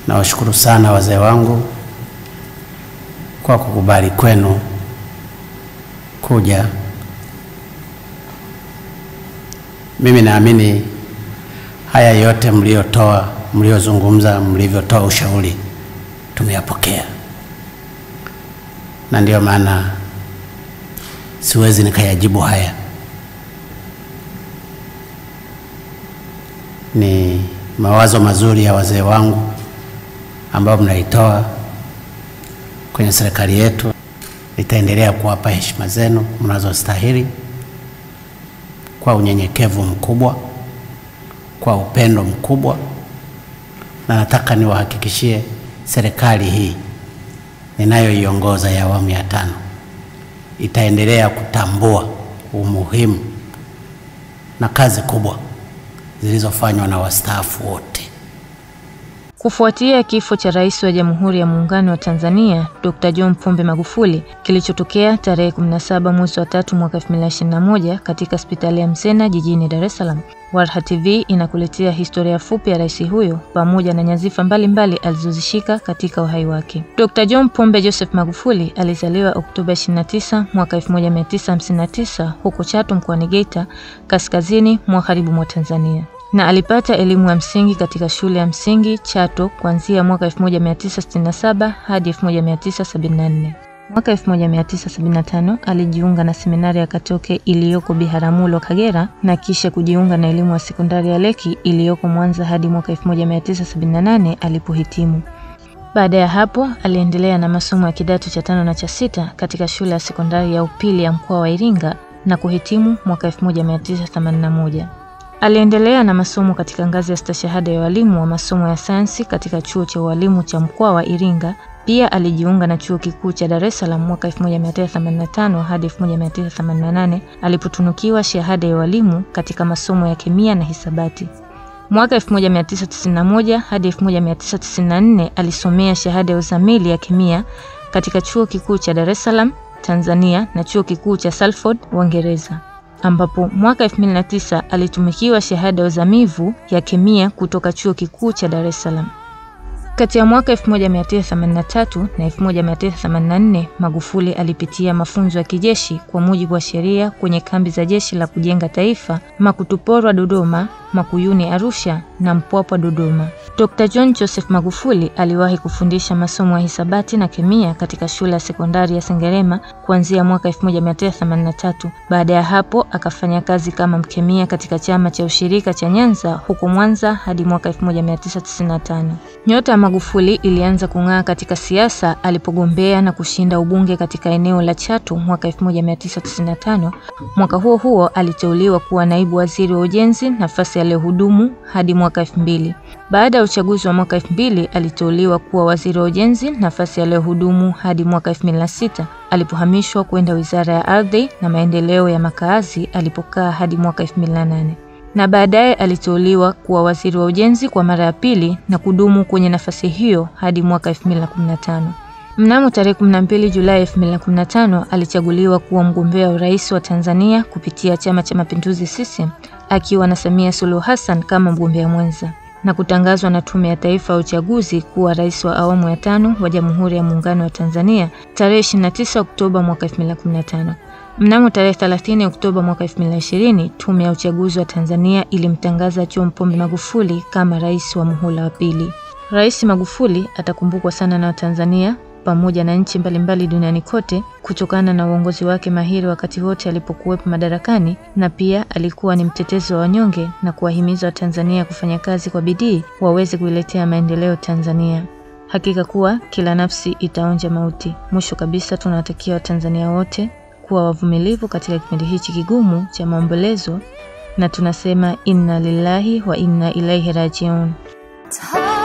Nawashukuru sana wazee wangu kwa kukubali kwenu kuja. Mimi naamini haya yote mliotoa, mliozungumza, mlivyotoa ushauri tumeyapokea, na ndiyo maana siwezi nikayajibu haya. Ni mawazo mazuri ya wazee wangu ambayo mnaitoa kwenye serikali yetu. Nitaendelea kuwapa heshima zenu mnazostahili kwa unyenyekevu mkubwa, kwa upendo mkubwa, na nataka niwahakikishie serikali hii ninayoiongoza ya awamu ya tano itaendelea kutambua umuhimu na kazi kubwa zilizofanywa na wastaafu wote. Kufuatia kifo cha Rais wa Jamhuri ya Muungano wa Tanzania Dr. John Pombe Magufuli kilichotokea tarehe 17 mwezi wa tatu mwaka 2021 katika hospitali ya Msena jijini Dar es Salaam, Warha TV inakuletea historia fupi ya rais huyo pamoja na nyadhifa mbalimbali alizozishika katika uhai wake. Dr. John Pombe Joseph Magufuli alizaliwa Oktoba 29 mwaka 1959 huko Chato mkoani Geita, kaskazini magharibi mwa Tanzania na alipata elimu ya msingi katika shule ya msingi Chato kuanzia mwaka 1967 hadi 1974. Mwaka 1975 alijiunga na seminari ya Katoke iliyoko Biharamulo, Kagera na kisha kujiunga na elimu ya sekondari ya Leki iliyoko Mwanza hadi mwaka 1978 alipohitimu. Baada ya hapo aliendelea na masomo ya kidato cha tano na cha sita katika shule ya sekondari ya upili ya mkoa wa Iringa na kuhitimu mwaka 1981. Aliendelea na masomo katika ngazi ya stashahada ya walimu wa masomo ya sayansi katika chuo cha ualimu cha mkoa wa Iringa. Pia alijiunga na chuo kikuu cha Dar es Salaam mwaka 1985 hadi 1988 alipotunukiwa shahada ya walimu katika masomo ya kemia na hisabati. Mwaka 1991 hadi 1994 alisomea shahada ya uzamili ya kemia katika chuo kikuu cha Dar es Salaam Tanzania na chuo kikuu cha Salford Uingereza ambapo mwaka 2009 alitumikiwa shahada ya uzamivu ya kemia kutoka chuo kikuu cha Dar es Salaam. Kati ya mwaka 1983 na 1984 Magufuli alipitia mafunzo ya kijeshi kwa mujibu wa sheria kwenye kambi za jeshi la kujenga taifa Makutuporwa Dodoma, Makuyuni Arusha na Mpwapwa Dodoma. Dr. John Joseph Magufuli aliwahi kufundisha masomo ya hisabati na kemia katika shule ya sekondari ya Sengerema kuanzia mwaka 1983. Baada ya hapo akafanya kazi kama mkemia katika chama cha ushirika cha Nyanza huko Mwanza hadi mwaka 1995. Nyota ya Magufuli ilianza kung'aa katika siasa alipogombea na kushinda ubunge katika eneo la Chato mwaka 1995. Mwaka huo huo aliteuliwa kuwa naibu waziri wa ujenzi, nafasi aliyohudumu hadi mwaka 2000. Baada ya uchaguzi wa mwaka 2000 aliteuliwa kuwa waziri wa ujenzi, nafasi aliyohudumu hadi mwaka 2006 alipohamishwa kwenda Wizara ya Ardhi na Maendeleo ya Makaazi alipokaa hadi mwaka 2008 na baadaye aliteuliwa kuwa waziri wa ujenzi kwa mara ya pili na kudumu kwenye nafasi hiyo hadi mwaka 2015. Mnamo tarehe 12 Julai 2015 alichaguliwa kuwa mgombea wa urais wa Tanzania kupitia Chama cha Mapinduzi CCM akiwa na Samia Suluhu Hassan kama mgombea mwenza na kutangazwa na Tume ya Taifa ya Uchaguzi kuwa rais wa awamu ya tano wa Jamhuri ya Muungano wa Tanzania tarehe 29 Oktoba mwaka 2015. Mnamo tarehe 30 Oktoba mwaka 2020, Tume ya Uchaguzi wa Tanzania ilimtangaza John Pombe Magufuli kama rais wa muhula wa pili. Rais Magufuli atakumbukwa sana na Watanzania pamoja na nchi mbalimbali duniani kote kutokana na uongozi wake mahiri wakati wote alipokuwepo madarakani, na pia alikuwa ni mtetezi wa wanyonge na kuwahimiza Watanzania kufanya kazi kwa bidii waweze kuiletea maendeleo Tanzania. Hakika kuwa kila nafsi itaonja mauti. Mwisho kabisa, tunawatakia Watanzania wote kuwa wavumilivu katika kipindi hichi kigumu cha maombolezo, na tunasema inna lillahi wa inna ilaihi rajiun.